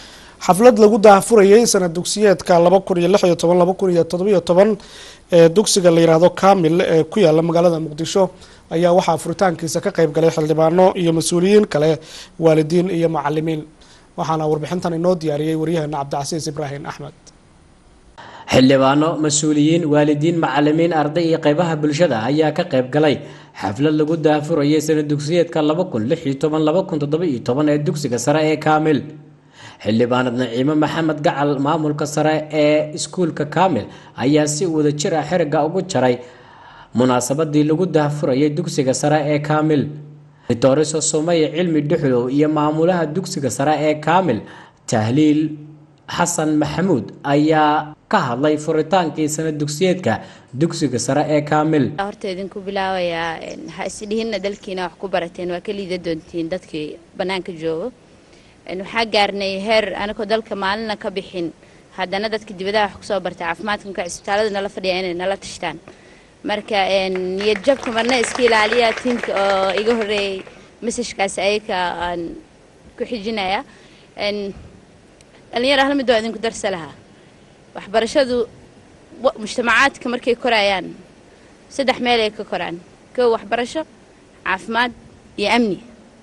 xaflad lagu daahfurayay sanad dugsiyeedka laba kun iyo lix iyo toban laba kun iyo todobiyo toban ee dugsiga la yidhaahdo kamil ee ku yaala magaalada muqdisho ayaa waxaa furitaankiisa ka qayb galay xildhibaano iyo mas-uuliyiin kale waalidiin iyo macalimiin waxaana warbixintan inoo diyaariyey waryaheena cabdicasiis ibraahim axmed xildhibaano mas-uuliyiin waalidiin macalimiin arday iyo qaybaha bulshada ayaa ka qayb galay xaflad lagu daafurayay sanad dugsiyeedka laba kun lix iyo toban laba kun toddoba iyo toban ee dugsiga sare ee kaamil xildhibaanad naciimo maxamed gacal maamulka sare ee iskuulka kaamil ayaa si wadajir ah xiriga ugu jaray munaasabadii lagu daafurayay dugsiga sare ee kaamil dictoriso sumaya cilmi dhuxlow iyo maamulaha dugsiga sare ee kaamil tahliil xasan maxamuud ayaa ka hadlay furitaankii sanad dugsiyeedka dugsiga sare ee kaamil horta idinku bilaabayaa ha isdhihinna dalkiina wax ku barateen waa ka liida doontiin dadkii bannaanka joogo waxaa gaarnay heer anigoo dalka maalina ka bixin haddana dadka dibadaha wax kusoo bartay caafimaadkanka cisbitaalada nala fadhiya inay nala tashtaan marka niyad jabka marna iska ilaaliya tiimka oo iga horeeyay mesajkaas ayaga aan ku xijinaya dhalinyar hal mid waa idinku darsa lahaa waxbarashadu mujtamacaadka markay korayaan saddex meel ay ka koraan kow waxbarasho caafimaad iyo amni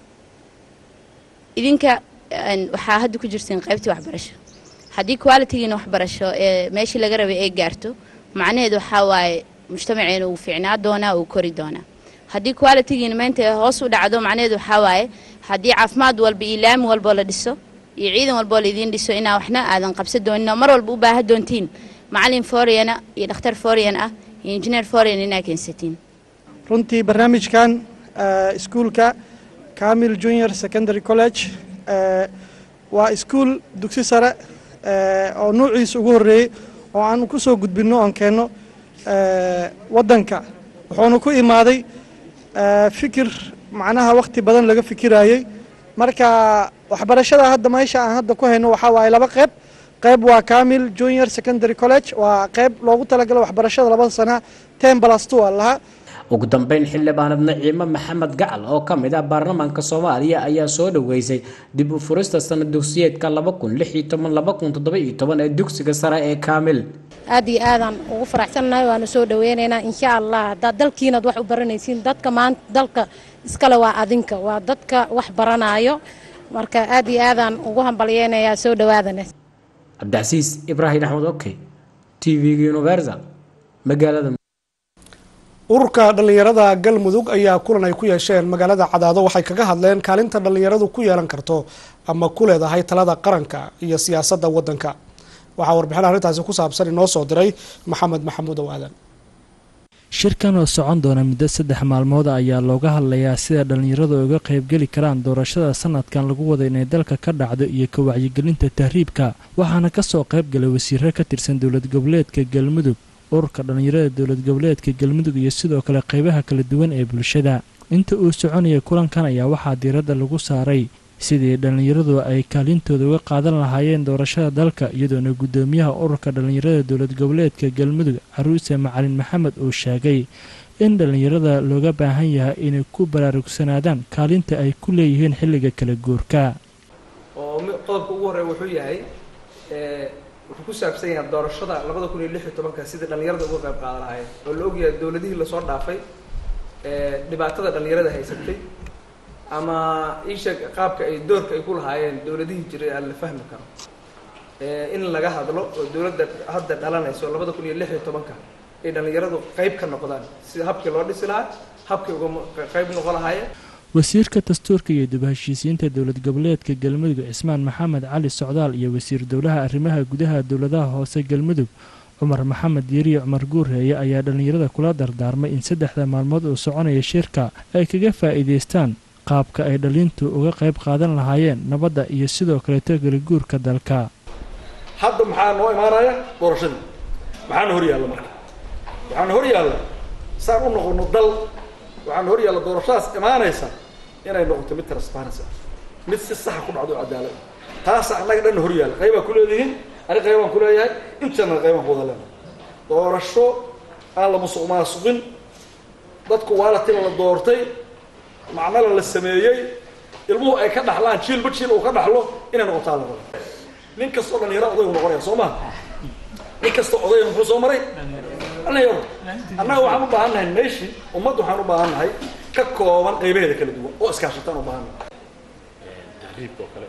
idinka waxaa hadda ku jirteen qaybtii waxbarasho haddii qualitigiina waxbarasho ee meeshii laga rabay ay gaarto macnaheedu waxaa waaye mujtamaceena uu fiicnaa doonaa uu kori doonaa haddii qualitigiina maanta hoos u dhacdo macnaheedu waxaa waaye haddii caafimaad walba iyo laami walboo la dhiso iyo ciidan walboo laidiin dhiso inaa waxna aadan qabsan doonin oo mar walba u baahan doontiin macalin foreigna iyo dhakhtar foreign ah iyo engineer foreign inaa keensatiin runtii barnaamijkan iskuulka camil junior secondary college waa iskuul dugsi sare oo nuuciisa ugu horreeyey oo aan ku soo gudbinno oon keenno waddanka wuxuuna ku imaaday fikir macnaha wakhti badan laga fikirayey marka waxbarashada hadda meesha aan hadda ku hayno waxaa waaye laba qayb qayb waa camil junior secondary college waa qayb loogu talagalay waxbarashada labada sana ten plus two aa lahaa ugu dambeyn xildhibaanad naciimo maxamed gacal oo ka mid ah baarlamaanka soomaaliya ayaa soo dhaweysay dib u furista sanad dugsiyeedka laba kun lix iyo toban laba kun toddoba iyo toban ee dugsiga sare ee kaamil aad iyo aadaan ugu faraxsannahay waana soo dhaweynaynaa insha allah haddaad dalkiinaad wax u baranaysiin dadka maanta dalka iskale waa adinka waa dadka wax baranaayo marka aad iyo aadaan ugu hambalyeynayaa soo dhawaadana cabdicasiis ibraahim axmed oke t v-ga universal magaalada ururka dhallinyarada galmudug ayaa kulan ay ku yeesheen magaalada cadaado waxay kaga hadleen kaalinta dhallinyaradu ku yeelan karto ama ku leedahay talada qaranka iyo siyaasadda waddanka waxaa warbixin arrintaasi ku saabsan inoo soo diray maxamed maxamuud ow aadan shirkan oo socon doona muddo saddex maalmood ayaa looga hadlayaa sida dhallinyaradu uga qaybgeli karaan doorashada sanadkan lagu wada inay dalka ka dhacdo iyo ka wacyigelinta tahriibka waxaana kasoo qaybgalay wasiiro ka tirsan dowlad goboleedka galmudug ururka dhallinyarada dowlad goboleedka galmudug iyo sidoo kale qaybaha kala duwan ee bulshada inta uu soconaya kulankan ayaa waxaa diiradda lagu saaray sidii dhallinyaradu ay kaalintooda uga qaadan lahaayeen doorashada dalka iyadoona guddoomiyaha ururka dhallinyarada dowlad goboleedka galmudug caruuse macalin maxamed uu sheegay in dhallinyarada looga baahan yahay inay ku baraarugsanaadaan kaalinta ay ku leeyihiin xilliga kala guurka oo qodobka ugu horreeya wuxuu yahay wuxuu ku saabsan yahay doorashada labada kun iyo lix iyo tobanka sidii dhallinyarada uga qayb qaadan lahaayeen oo la ogyahay dowladihii lasoo dhaafay dhibaatada dhallinyarada haysatay ama isha qaabka ay doorka ay ku lahaayeen dowladihii jiray aan la fahmi karo in laga hadlo oo dowladda hadda dhalanayso labada kun iyo lix iyo tobanka ay dhallinyaradu qayb ka noqdaan sida habkii loo dhisi lahaa habkii uga qayb noqon lahaayeen wasiirka dastuurka iyo dib-heshiisiinta dowlad goboleedka galmudug cismaan maxamed cali socdaal iyo wasiir dowlaha arrimaha gudaha dowladaha hoose galmudug cumar maxamed yeriye cumar guureeye ayaa dhallinyarada kula dardaarmay in saddexda maalmood uu soconaya shirka ay kaga faa'iidaystaan qaabka ay dhalintu uga qayb qaadan lahaayeen nabadda iyo sidoo kaleeto galiguurka dalka hadda maxaa noo imaanaya doorashadii maxaana hor yaalla marka waxaana hor yaalla saan u noqono dal waxaana hor yaalla doorashadaas imaanaysa inay noqoto mid transparency ah mid si saxa ku dhacdo cadaalad taasa annaga dhan hor yaalla qaybaa ku leedihiin ani qaybaan ku leeyahay intana qaybaan ku wada leenahay doorasho aan la musuq maasuqin dadku waalatina la doortay macnala la sameeyey ilmuhu ay ka dhaxlaan jiilba jiil uu ka dhaxlo inay noqotaa la rabo nin kastoo dhalinyaro odaygu noqonaya soo maha nin kastoo odayga muxuu soo maray dhalinyaro annaga waxaan u baahan nahay meeshii ummadda waxaan u baahan nahay ka kooban qaybaheeda kala duwan oo iskaashataan u baahan nahay tahriibka oo kale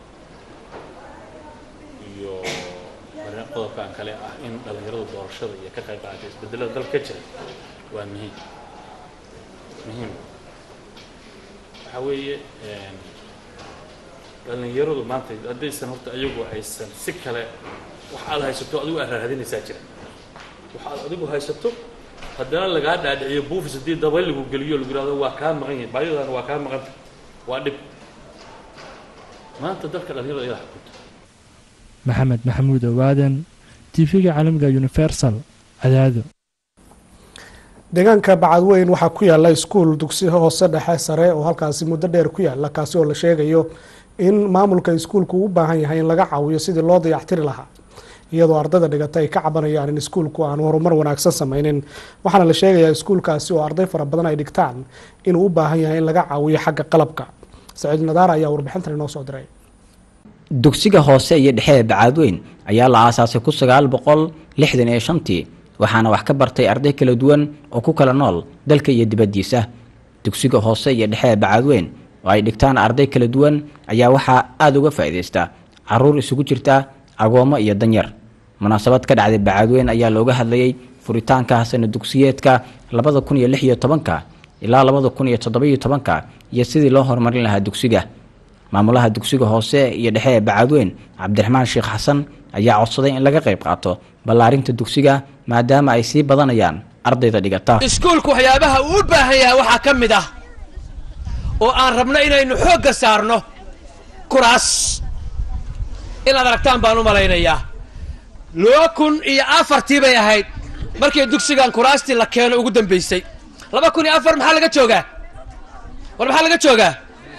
iyo marin qodobkan kale ah in dhalinyaradu doorashada iyo ka qayb qaatay isbedelada dalka ka jira waa muhiim muhiim waxaa weeye dhalinyaradu maanta haddaysan horta ayagu aysan si kale wax aad haysato adigu aad raadinaysaa jira wax aad adigu haysato haddana lagaa dhaadhiciyo buufis haddii dabay lagu geliyo lagu yihahdo waa kaa maqan yihin baayadana waa kaa maqanta waa dhib maanta dalka dhalinyarada iyadaa xukunta maxamed maxamuud owaadan tv-ga caalamiga universal cadaado deegaanka bacadweyn waxaa ku yaala iskuul dugsi hoose dhexe sare oo halkaasi muddo dheer ku yaala kaasi oo la sheegayo in maamulka iskuulku u baahan yahay in laga caawiyo sidii loo dayactiri lahaa iyadoo ardayda dhigata ay ka cabanayaan in iskuulku aanu horumar wanaagsan sameynin waxaana la sheegayaa iskuulkaasi oo arday fara badan ay dhigtaan inuu u baahan yahay in laga caawiyo xagga qalabka saciid nadaar ayaa warbixintan inoo soo diray dugsiga hoose iyo dhexe ee bacaadweyn ayaa la aasaasay ku sagaal boqol lixdan iyo shantii waxaana wax ka bartay arday kala duwan oo ku kala nool dalka iyo dibaddiisa dugsiga hoose iyo dhexe ee bacaadweyn oo ay dhigtaan arday kala duwan ayaa waxaa aada uga faa'iidaysta caruur isugu jirta agoommo iyo danyar munaasabad ka dhacday bacaadweyn ayaa looga hadlayay furitaanka sana dugsiyeedka labada kun iyo lix iyo tobanka ilaa labada kun iyo toddobiyo tobanka iyo sidii loo horumarin lahaa dugsiga maamulaha dugsiga hoose iyo dhexe ee bacaadweyn cabdiraxmaan sheekh xasan ayaa codsaday in laga qayb qaato ballaarinta dugsiga maadaama ay sii badanayaan ardayda dhigata iskuulku waxyaabaha uu u baahan yahay waxaa ka mid ah oo aan rabno inaynu xoogga saarno kuraas inaad aragtaan baan u malaynayaa laba kun iyo afartii bay ahayd markii dugsigan kuraastii la keeno ugu dambaysay laba kun iyo afar maxaa laga joogaa war maxaa laga joogaa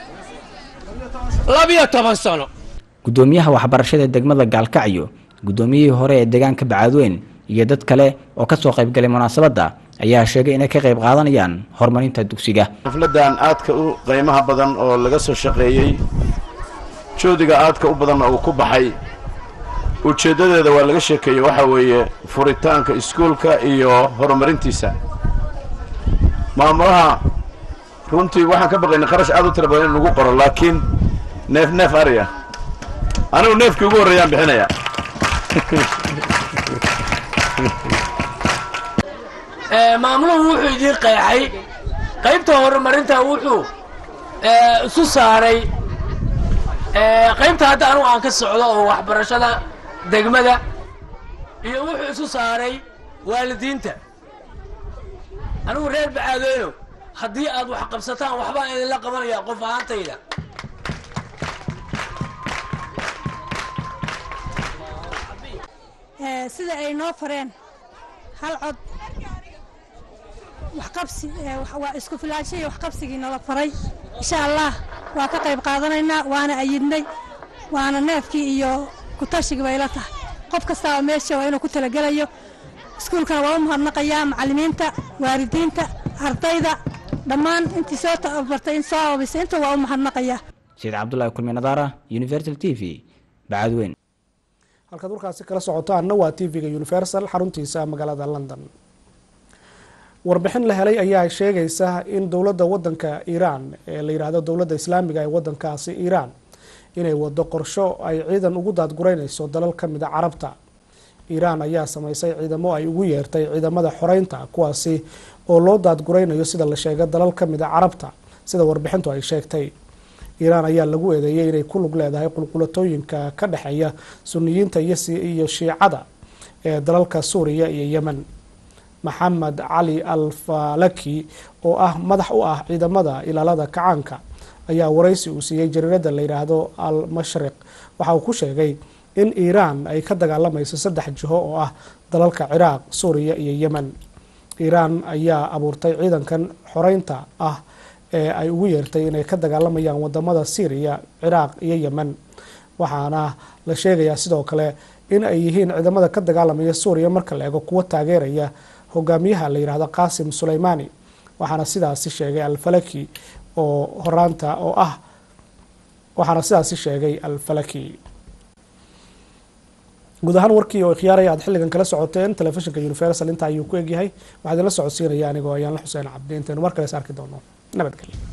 labiyo toban sano gudoomiyaha waxbarashada degmada gaalkacyo gudoomiyihii hore ee deegaanka bacaadweyn iyo dad kale oo kasoo qaybgalay munaasabadda ayaa sheegay inay ka qayb qaadanayaan horumarinta dugsiga xafladan aadka u qiimaha badan oo laga soo shaqeeyey joodiga aadka u badanna uu ku baxay ujeeddadeeda waa laga sheekeeyey waxaa weeye furitaanka iskuulka iyo horumarintiisa maamulaha runtii waxaan ka baqaynay qarash aad u tira badan in lagu qoro laakiin neef neef ariya anigu neefkii ugu horreeyaan bixinaya maamuluhu wuxuu idiin qeexay qaybta horumarinta wuxuu isu saaray qaybta hadda anugu aan ka socdo oo waxbarashada degmada iyo wuxuu isu saaray waalidiinta anigu reer bacaadeyno haddii aad wax qabsataan waxbaan idinla qabanaya qof ahaantayda sida ay noo fareen hal cod waxqabsi waa isku filaansho iyo waxqabsigii nala faray insha allah waa ka qayb qaadanaynaa waana ayidnay waana neefkii iyo kutashigii bay la tahay qof kastaaba meesha waa inuu ku talagelayo iskuulkana waa u mahadnaqayaa macallimiinta waalidiinta ardayda dhammaan intii soo tabartay in soo ababisay inta waa u mahadnaqayaa sayid cabdulaahi kulmi nadaara universal t v bacadweyn halkaad warkaasi kala socotaanna waa t v-ga universal xaruntiisa magaalada london warbixin la helay ayaa sheegaysa in dowladda wadanka iiraan ee la yidhaahdo dowladda islaamiga ee wadankaasi iiraan inay wado qorsho ay ciidan ugu daadgureyneyso dalal ka mid a carabta iiraan ayaa sameysay ciidamo ay ugu yeertay ciidamada xoreynta kuwaasi oo loo daadgureynayo sida la sheegay dalal ka mid a carabta sida warbixintu ay sheegtay iiraan ayaa lagu eedeeyay inay ku lug leedahay qulqulatooyinka ka dhexeeya suniyiinta iyo shiicada ee dalalka suuriya iyo yemen maxamed cali al falaki oo ah madax u ah ciidamada ilaalada kacaanka ayaa waraysi uu siiyey jariirada la yidhaahdo al mashriq waxa uu ku sheegay in iiraan ay ka dagaalamayso saddex jiho oo ah dalalka ciraaq suuriya iyo yemen iiraan ayaa abuurtay ciidankan xoreynta ah ee ay ugu yeertay inay ka dagaalamayaan wadamada syriya ciraaq iyo yemen waxaana la sheegayaa sidoo kale in ay yihiin ciidamada ka dagaalamaya suuriya marka la eego kuwa taageeraya hogaamiyaha la yidhaahdo qaasim suleymani waxaana sidaasi sheegay alfalaki oo horaanta oo ah waxaana sidaasi sheegay alfalaki guud ahaan warkii oo khiyaaraya aad xilligan kala socoteen telefishinka universal inta ayuu ku egyahay waxaa idinla socodsiinaya anigoo ayaan la xuseen cabdi intaynu mar kale is arki doono nabadgelyo